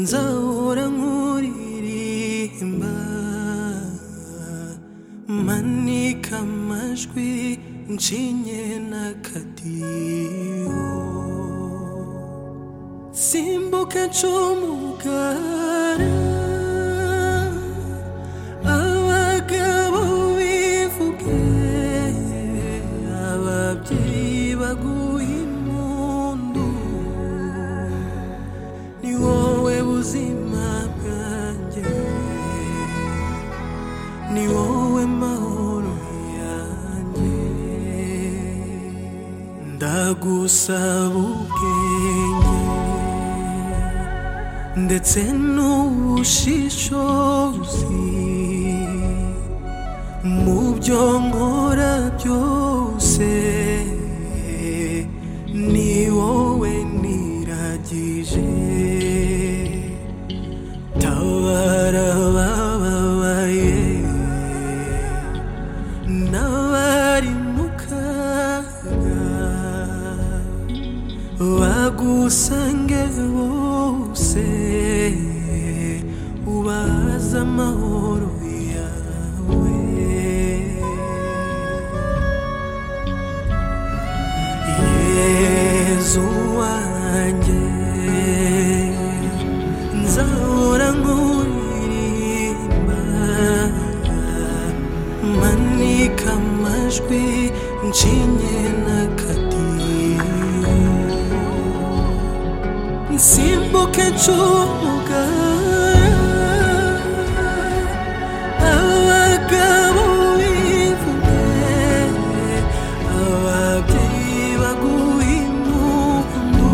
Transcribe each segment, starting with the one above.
nzahora nkuririmba manika amajwi nshinye n'akadiyo simbuka ncumugara abagabo bivuge ababyeyi baguhe impundu ni wowe buzima bwanjye ni wowe mahoro yanjye ndagusaba ubwenge ndetse n'ubushishozi mu byo nkora byose ni wowe niragije tabara bababaye n'abari mu kaga bagusange bose ubaza amahoro yawe yezu wanjye nzahora nkuririmba manika amajwi nshinye n'akadiyo simbuke ncumuga abagabo bivuge ababyeyi baguha impundu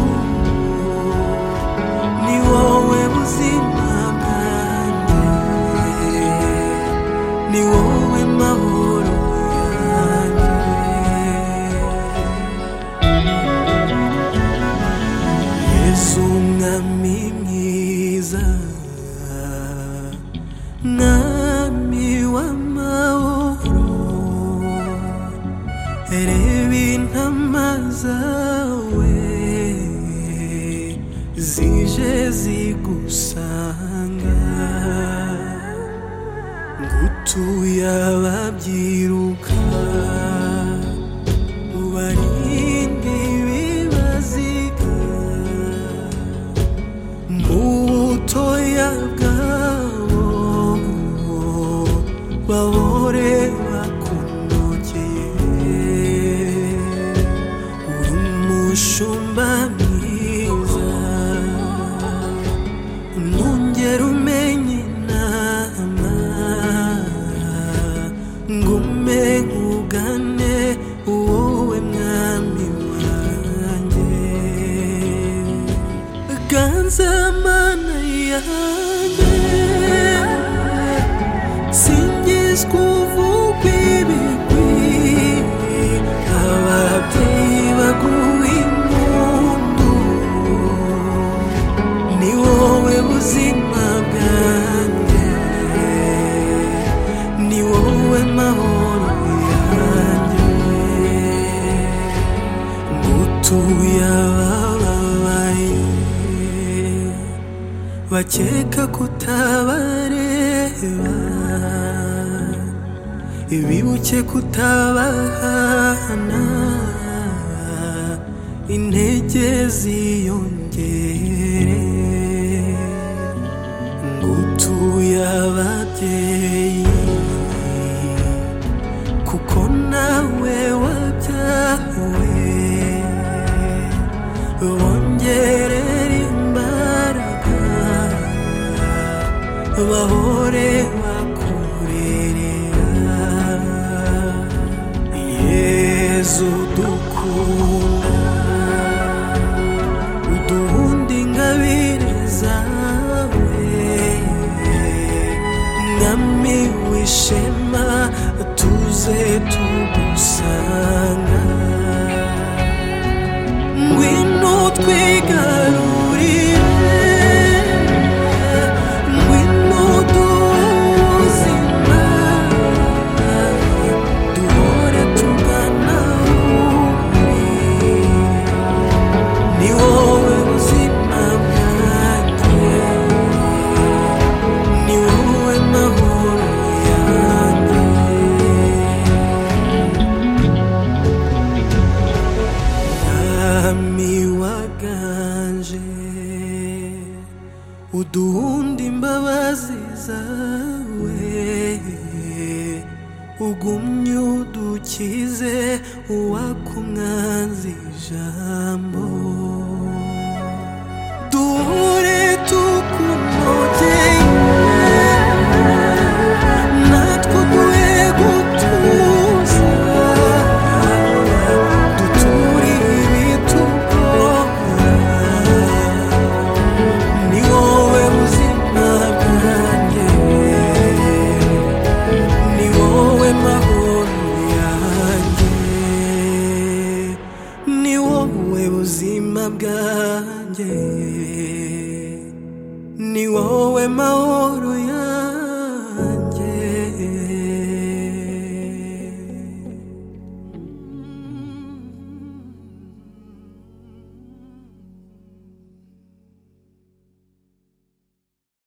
ni wowe buzima bwanjye ni wowe mahoro yanjye Yesu mwami mwiza mwami w'amahoro reba intama zawe zije zigusanga gutuye ababyiruka ubarinde ibibaziga mu butoya bwabo bahore bakunogeye uri umushumba mwiza nongera umenye inama ngume nkugane wowe mwami wanjye ganze mana yanjye singizwa uvugwa ibigwi ababyeyi baguha impundu ni wowe buzima bwanjye ni wowe mahoro yanjye gutuye ababaye bakeka kutabareba ibibuke kutabahana intege ziyongere ngutuye ababyeyi kuko nawe wabyawe bongerera imbaraga bahore bakurerera yezu dukunda uduhundi ingabire zawe mwami w'ishema tuze tugusanga ngwino twigarurire ngwino duhe ubuzima duhore tugana wowe ni wowe buzima bwanjye uduhunda imbabazi zawe ugumye udukize uwaka umwanzi ijambo duhure tukumogeye natwo duhe gutuza duture ibitugora ni wowe buzima bwanjye ni wowe mahoro yanjye ni wowe buzima bwanjye ni wowe mahoro yanjye